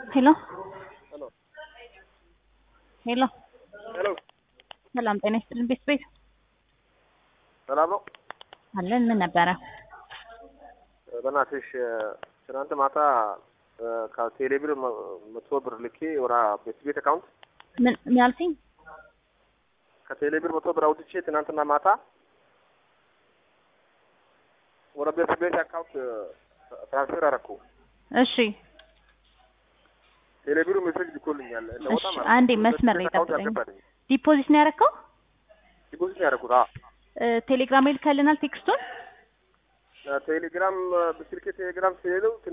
ሄሎ ሄሎ ሄሎ ሄሎ ሰላም ጤና ይስጥልን ቤት ቤት ሰላም ነው። አለን ምን ነበረ? በእናትሽ ትናንት ማታ ከቴሌ ብር መቶ ብር ልኬ ወራ ቤት ቤት አካውንት ምን ምን ያልከኝ? ከቴሌ ብር መቶ ብር አውጥቼ ትናንትና ማታ ወደ ቤት ቤት አካውንት ትራንስፈር አደረኩ። እሺ ቴሌ ብሩ ሜሴጅ ልኮልኛል። እንደወጣ እሺ፣ ማለት ነው። አንዴ ቤት መስመር ላይ ቤት አካውንት ጠብቀኝ። አልገባልኝም። ዲፖዚት ነው ያደረከው? ዲፖዚት ነው ያደረኩት። አዎ እ፣ ቴሌግራም ይልካልናል ቴክስቱን ቴሌግራም በስልኬ ቴሌግራም ሲሄዱ